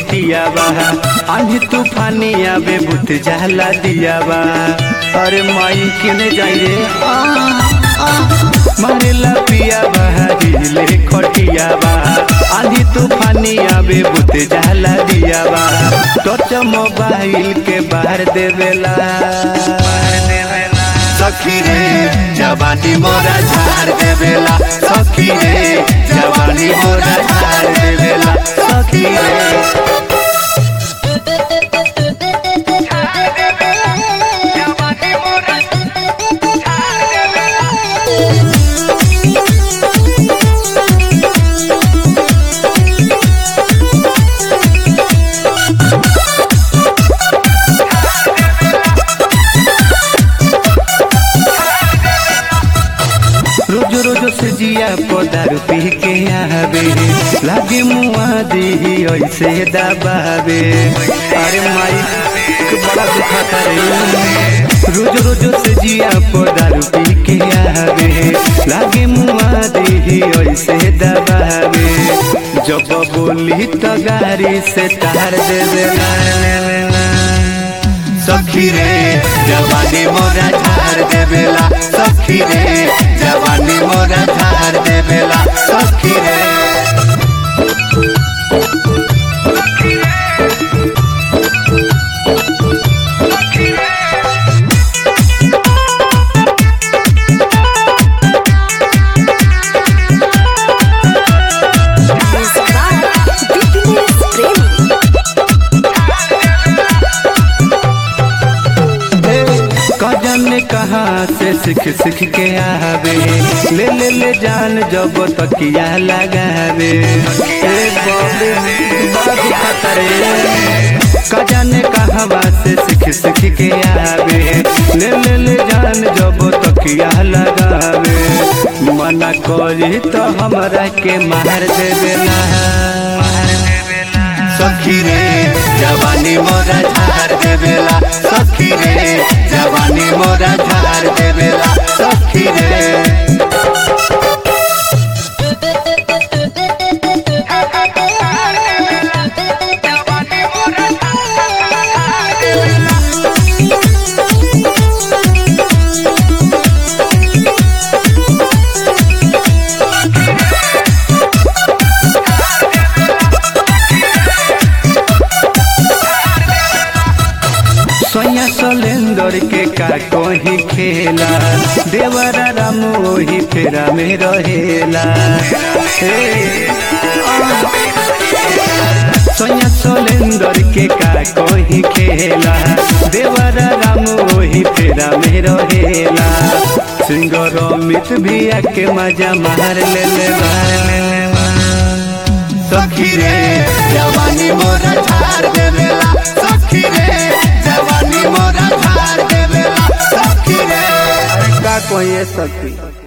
खटिया बा आंधी तूफानी आवे बुत जाला दिया बा अरे माई किने जाई रे आ, आ, मारेला पिया बा हिले खटिया बा आंधी तूफानी आवे बुत जाला दिया बा टच मोबाइल के बाहर देवेला सखी रे जवानी मोरा झाड़ देवेला सखी रे जवानी मोरा झाड़ देवेला सखी रे रोज रोज से जिया पदारू पी के आवे लागे मुआ दी ऐसे दबावे अरे माई के बड़ा दुखा रे रोज रोज से जिया पदारू पी के आवे लागे मुआ दी ऐसे दबावे जब बोली तो गाड़ी से तार दे देला सखी रे जवानी मोरा झाड़ देवेला सखी रे जवानी मोरा झाड़ देवेला सखी रे कजन ने कहा से सीख सीख के आवे ले ले ले जान जब तकिया लगावे ए बाबे बड़ा खतरे कजन ने कहवा से सीख सीख के आवे ले ले ले जान जब तकिया लगावे मना करी तो हमरा के मार देवेला सखी रे जवानी मोरा झाड़ देवेला सखी रे जवानी मोरा झाड़ देवेला सखी रे सोया सोलेंदर के का कोही खेला देवरा राम ओही फेरा में रहेला हे, आ। सोया सोलेंदर के का कोही खेला देवरा राम ओही फेरा में रहेला सिंगर अमित भी आके मजा मार ले ले सखी रे जवानी मोरा झाड़ देवेला सखी रे जवानी मोरा झाड़ देवेला सखी रे का कोई सखी